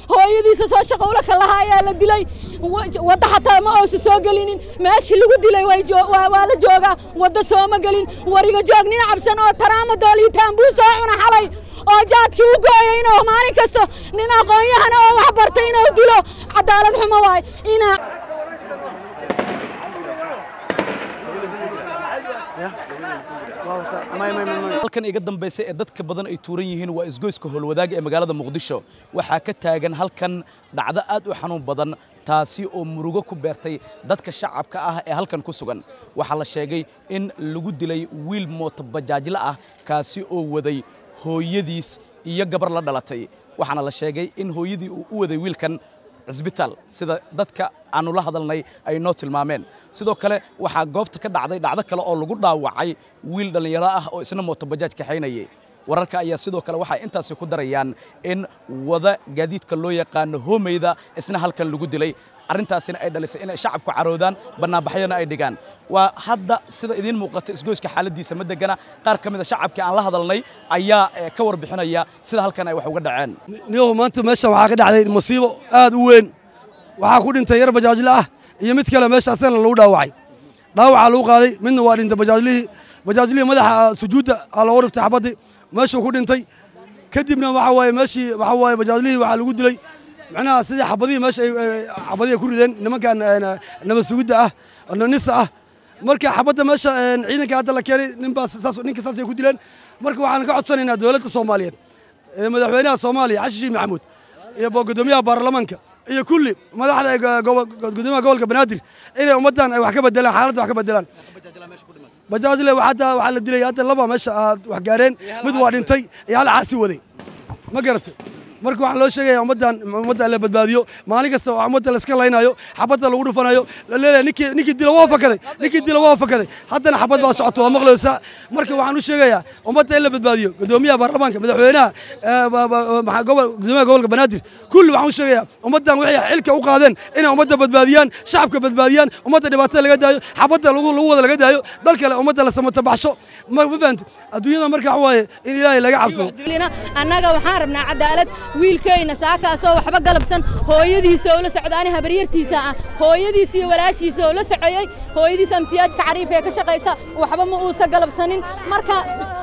hooyadiisa soo shaqo ula kalaha ayaa la dilay wadda xataa ma oosa soo gelinin meeshii lagu dilay waa la joogaa wadda sooma gelin wariga joog nin cabsan oo taraama dooliitaan buu soo cuna xalay oo jaadkii u gooyay inuu maalin kasto nin aqoon-yahana oo wax bartay inuu dilo cadaalad xumo waay inaa halkan iga dambaysa ee dadka badan ay tuuran yihiin waa isgoyska howlwadaaga ee magaalada muqdisho waxaa ka taagan halkan dhacdo aad u xanuun badan taasi oo murugo ku beertay dadka shacabka ah ee halkan ku sugan waxaa la sheegay in lagu dilay wiil mootobajaajle ah kaasi oo waday hooyadiis iyo gabar la dhalatay waxaana la sheegay in hooyadii uu u waday wiilkan cisbitaal sida dadka aanu la hadalnay ay noo tilmaameen sidoo kale waxaa goobta ka dhacday dhacdo kale oo lagu dhaawacay wiil dhallinyaro ah oo isna mootobajaaj kaxaynayay wararka ayaa sidoo kale waxay intaasi ku darayaan in wada gaadiidka loo yaqaano hoomeyda isna halkan lagu dilay arrintaasina ay dhalisay inay shacabku caroodaan bannaanbaxyona ay dhigaan waa hadda sida idiin muuqata isgoyska xaaladiisa ma degana qaar ka mida shacabkii aan la hadalnay ayaa ka warbixinaya sida halkan ay wax uga dhaceen niyow maanta meeshan waxaa ka dhacday masiibo aad u weyn waxaa ku dhintay yar bajaajle ah iyo mid kale meesha asagana lagu dhaawacay dhaawacaa lagu qaaday midna waa dhintay bajaajlihii bajaajlihii madaxa sujuudda aa looga dhiftay xabaddii meeshuu ku dhintay kadibna waxa waaye meeshii waxa waaye bajaajlihii waxaa lagu dilay macnaha sidii xabadihii meesha ay xabadihi ku rideen nimankan nabad sugidda ah nisa ah marka xabadda meesha ciidanka hadda la keenay ninbaa saas ninka saasay ku dileen marka waxaan ka codsanaynaa dowladda soomaaliyeed madaxweynaha soomaaliya xasan sheekh maxamuud iyo gudoomiyaha baarlamaanka iyo kulli madaxda gudoomiyaha gobolka banaadir inay ummaddan ay wax ka bedelaan xaaladda wax ka bedelaan bajaajle hadda waxaa la dilay hadda laba meesha aad wax gaareen mid waa dhintay iyo hal caasi waday ma garatay marka waxaa loo sheegaya ummaddan ummadda la badbaadiyo maalin kasta oo ummadda la iska laynayo xabadda lagu dhufanayo la leeyahay ninkii ninkii dila waa fakaday ninkii dila waa fakaday haddana xabad baa socoto waa maqlaysaa marka waxaan u sheegayaa ummadda in la badbaadiyo gudoomiyaha baarlamaanka madaxweynaha gudoomiyaha gobolka banaadir kulli waxaan u sheegayaa ummaddan waxay xilka u qaadeen inay ummadda badbaadiyaan shacabka badbaadiyaan ummadda dhibaatada laga daayo xabadda lagu wada laga daayo dal kale ummadda la samatabaxsho ma fahamti adduunyada marka waxa waaye in ilaahay laga cabsado annaga waxaan rabnaa cadaalad wiilkayna saakaasoo waxba galabsan hooyadiisa oo la socdaani habaryartiisa ah hooyadiis iyo walaashiisa oo la socoyey hooyadiis amsiyaajka cariif ee ka shaqaysa waxba ma uusa galabsanin marka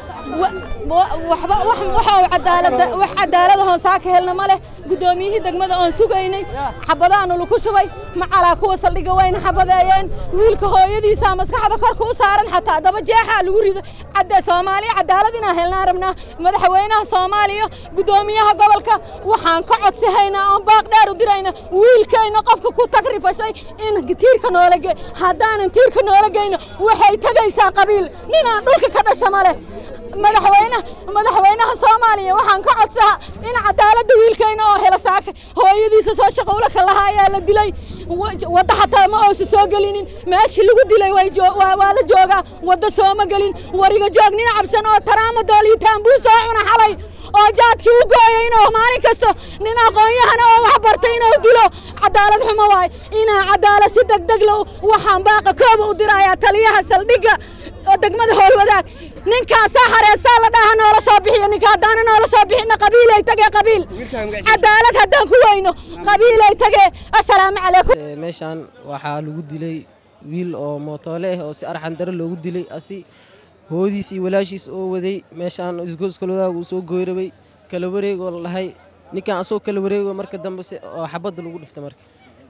waxba waxa cadaalada wax cadaalada hoon saaka helna ma leh guddoomiyihii degmada oon sugaynay xabadaanu lagu shubay macalaa kuwa saldhiga wayna xabadeeyeen wiilka hooyadiisa maskaxda korka u saaran xataa daba jeexaa lagu rido cadda soomaaliya cadaalad inaan helnaan rabnaa madaxweynaha soomaaliya guddoomiyaha gobolka waxaan ka codsihaynaa oon baaq dheer u dirayna wiilkayna qofka ku tagrifashay in tiirka noola ge haddaanan tiirka noola geyno waxay tegaysaa qabiil ninaan dhulka ka dhasha ma leh madaxweynaha madaxweynaha soomaaliya waxaan ka codsaha in cadaaladda wiilkayna oo hela saaka hooyadiisa soo shaqo ula kalaha ayaa la dilay wadda xataa ma oosa soo gelinin meeshii lagu dilay waa la joogaa wadda sooma gelin wariga joog nin cabsan oo taraama dooliitaan buu soo cuna xalay oo jaadkii u gooyay inuu maalin kasto nin aqoon-yahana oo wax bartay inuu dilo cadaalad xumo waay inaa cadaalad si degdeg lo waxaan baaqa kooba u dirayaa taliyaha saldhigga oo degmada howlwadaag ninkaasaa hareesaa la dhaha noola soo bixiyo ninka haddaana noola soo bixina qabiilay tagee qabiil cadaalad haddaan ku weyno qabiilay tagee assalaamu calaykum meeshaan waxaa lagu dilay wiil oo mootoole ah oo si arxan dare loogu dilay asi hoodiis iyo walaashiis oo waday meeshaan isgooskaloodaag uu soo gooyrabay kala wareeg oo la dhahay ninkan asoo kala wareego marka dambe oo xabadda lagu dhiftay marka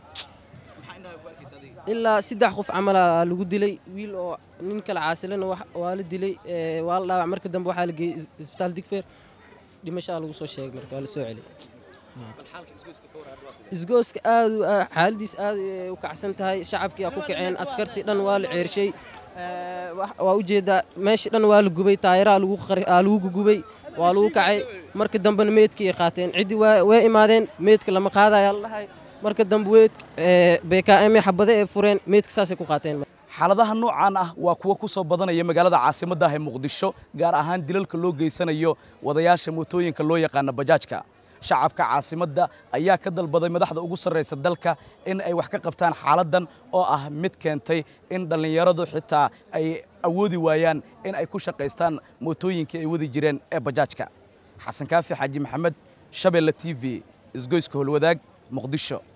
ilaa saddex qof camala lagu dilay wiil oo nin kale caasilana waa la dilay waa la dhaawac marka dambe waxaa la geeyey isbitaal digfeer dhimashaa lagu soo sheegay marka waa la soo celiyay isgooska aad xaaladiis aad u kacsan tahay shacabkii aa ku kaceen askartii dhan waa la ceershay waa ujeedaa meesha dhan waa la gubay taayiraha lagu gugubay waa lagu kacay marka dambena meedkii ay qaateen ciddii way imaadeen meedka lama qaadayaa la dhahay marka dambe weed bkm xabade ee fureen meedka saasay ku qaateen xaaladaha noocaan ah waa kuwo ku soo badanaya magaalada caasimadda ah ee muqdisho gaar ahaan dilalka loo geysanayo wadayaasha mootooyinka loo yaqaana bajaajka shacabka caasimadda ayaa ka dalbaday madaxda ugu sarraysa dalka in ay wax ka qabtaan xaaladdan oo ah mid keentay in dhallinyaradu xitaa ay awoodi waayaan in ay ku shaqaystaan mootooyinkii ay wadi jireen ee bajaajka xasan kaafi xaaji maxamed shabeelle t v isgoyska howlwadaag muqdisho